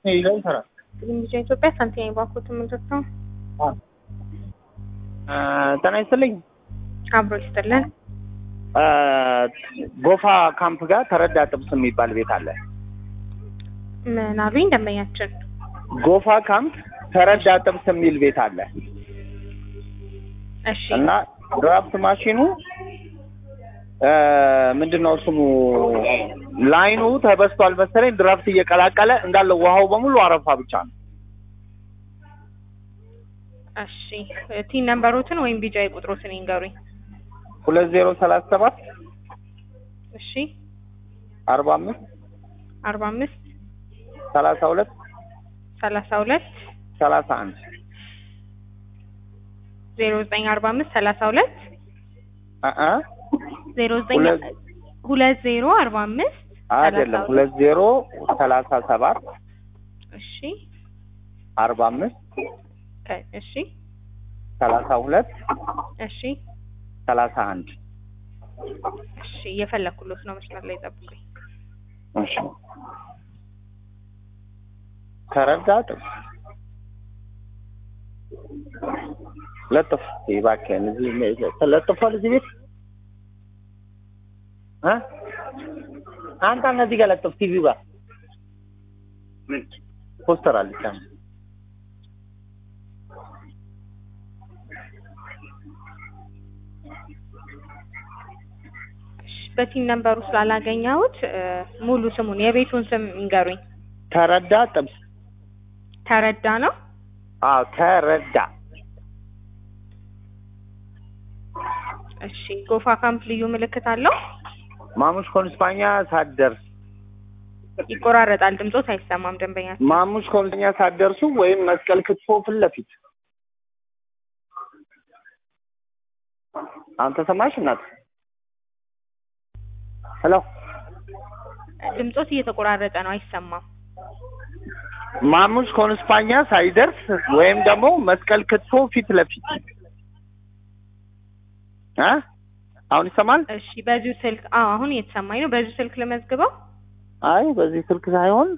ይለው ይሰራል። ልምጃ ኢትዮጵያ ሳንቲም ባንኮት ምንድን ነው ጤና ይስጥልኝ። አብሮ ይስጥልን። ጎፋ ካምፕ ጋር ተረዳ ጥብስ የሚባል ቤት አለ። ምን አሉኝ ደንበኛችን? ጎፋ ካምፕ ተረዳ ጥብስ የሚል ቤት አለ እሺ እና ድራፍት ማሽኑ ምንድን ነው ስሙ ላይኑ ተበስቷል መሰለኝ። ድራፍት እየቀላቀለ እንዳለ ውሃው በሙሉ አረፋ ብቻ ነው። እሺ ቲን ነምበሮትን ወይም ቢጃ ቁጥሮትን ይንገሩኝ። ሁለት ዜሮ ሰላሳ ሰባት እሺ አርባ አምስት አርባ አምስት ሰላሳ ሁለት ሰላሳ ሁለት ሰላሳ አንድ ዜሮ ዘጠኝ አርባ አምስት ሰላሳ ሁለት አ ዜሮ ዘጠኝ ሁለት ሁለት ዜሮ አርባ አምስት አይደለም ሁለት ዜሮ ሰላሳ ሰባት እሺ አርባ አምስት እ እሺ ሰላሳ ሁለት እሺ ሰላሳ አንድ እሺ እየፈለኩሎት ነው። መስመር ላይ ጠብቁኝ። እሺ ተረዳ ጥብስ ለጥፍ እባክህን እዚህ ተለጥፏል እዚህ ቤት እ አንተ እነዚህ ጋር ለጥፍ ቲቪው ጋር ምን ፖስተር አለች አንድ እሺ በቲን ነምበሩ ስላላገኘሁት እ ሙሉ ስሙን የቤቱን ስም ይንገሩኝ። ተረዳ ጥብስ ተረዳ ነው። አዎ ተረዳ እሺ ጎፋ ካምፕ ልዩ ምልክት አለው። ማሙሽ ኮንስፓኛ ሳትደርስ ይቆራረጣል፣ ድምጾት አይሰማም። ደንበኛ ማሙሽ ኮንስፓኛ ሳትደርሱ ወይም መስቀል ክትፎ ፊት ለፊት አንተ ሰማሽ እናት ሄሎ ድምጾት እየተቆራረጠ ነው፣ አይሰማም። ማሙሽ ኮንስፓኛ ሳይደርስ ወይም ደግሞ መስቀል ክትፎ ፊት ለፊት እ አሁን ይሰማል? እሺ በዚሁ ስልክ አዎ፣ አሁን እየተሰማኝ ነው። በዚሁ ስልክ ልመዝግበው። አይ በዚህ ስልክ ሳይሆን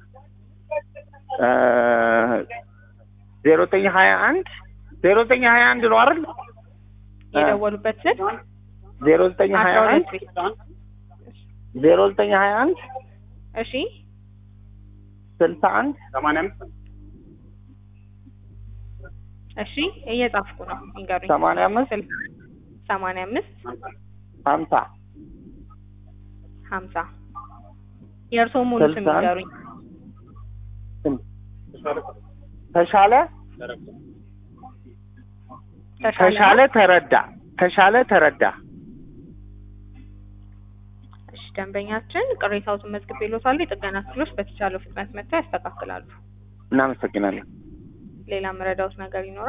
ዜሮ ዘጠኝ ሀያ አንድ ዜሮ ዘጠኝ ሀያ አንድ ነው አይደል? የደወሉበት ስልክ ዜሮ ዘጠኝ ሀያ አስራ አንድ ሁለት ቤት ዜሮ ዘጠኝ ሀያ አንድ እሺ ስልሳ አንድ ሰማንያ አምስት እሺ እየጻፍኩ ነው። ይንገሩኝ። ሰማንያ አምስት ስልክ ሰማንያ አምስት ሀምሳ ሀምሳ የእርስዎ ሙሉ ስም ስልሳ አንድ ይንገሩኝ። ተሻለ ተሻለ ተረዳ ተሻለ ተረዳ እሺ ደንበኛችን ቅሬታዎትን መዝግቤልዎታል። የጥገና ክፍሎች በተቻለው ፍጥነት መጥተው ያስተካክላሉ። እናመሰግናለን። ሌላ መረዳዎት ነገር ይኖራል?